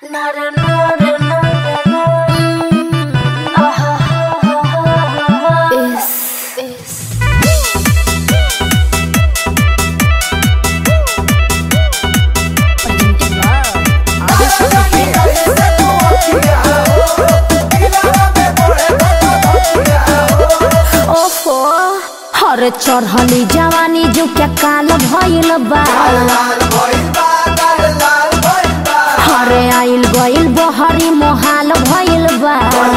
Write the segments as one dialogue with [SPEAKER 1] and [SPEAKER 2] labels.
[SPEAKER 1] ओफो हर चढ़ली जवानी जो क्या काल भइल बा हरे आइल गइल बहरी मोहाल भइल बा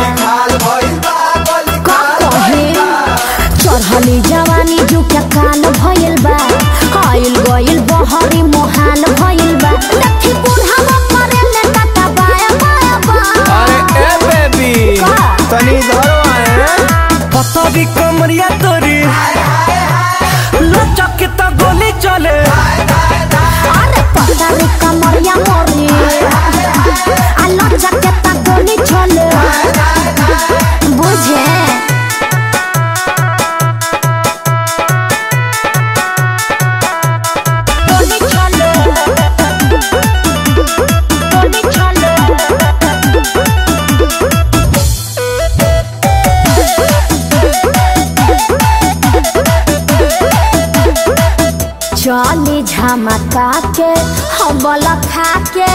[SPEAKER 1] का कहे चढ़ली जवानी जो क्या काल भइल बा आइल गइल बहरी मोहाल भइल बा देखी बूढ़ा मरे ले टाटा बाया बाया बा
[SPEAKER 2] अरे ए बेबी
[SPEAKER 1] का?
[SPEAKER 2] तनी इधर आए पतरी कमरिया तोरी लचक के तो गोली चले
[SPEAKER 1] अरे पतरी कमरिया मोरी आलो जकेता गोली छोले बुझे गोली छोले गोली छोले चली झमका के हबल खा के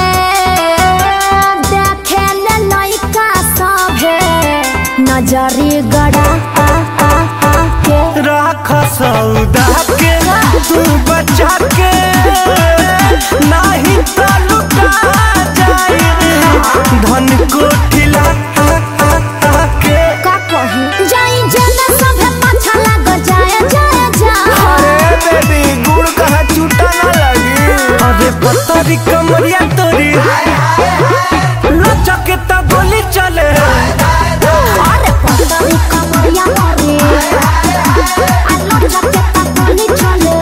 [SPEAKER 1] देखे ले लइका सभे नजरी गड़ा आ आ आ के
[SPEAKER 2] राख सौदा के तू बचा के नाही तो लुटा जाए धन को ठिला के
[SPEAKER 1] का कही जाई जेना सभे पाछा लाग जाए जाए जाए
[SPEAKER 2] अरे बेबी गुड़ कहाँ छूटा ना लगी अरे पतरी कमरिया तोरी लचक के तो गोली चले
[SPEAKER 1] अरे पतरी कमरिया मोरी आलो जकेता गोली छोले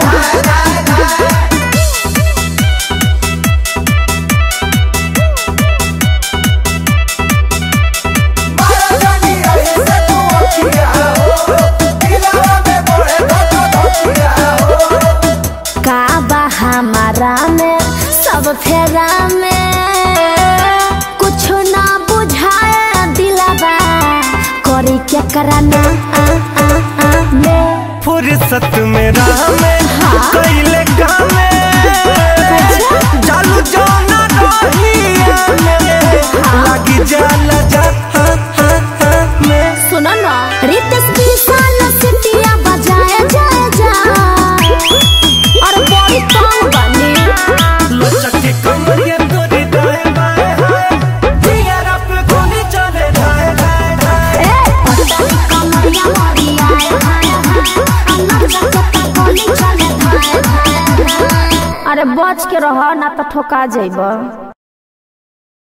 [SPEAKER 1] का बा हमारा में सब फेरा में कुछ ना बुझाए दिलवा करी क्या कराना आ आ आ में
[SPEAKER 2] फुर्सत में राह में कैले काम जालू जाना रही लगी जाला जा हाँ, हाँ, हाँ, में
[SPEAKER 1] सुनो ना रितेश विशाल सिटिया बजाए जाए जा और बड़ी कम बनी
[SPEAKER 2] लचक के कमरिया तोरी दाएं बाएं हाय दियारा पे गोली चले धाए धाए धाए
[SPEAKER 1] ए पतली कमरिया मोरी आए हाय हाय अलग जगत गोली चले धाए धाए धाए। अरे बच के रह ना तो ठोका जइब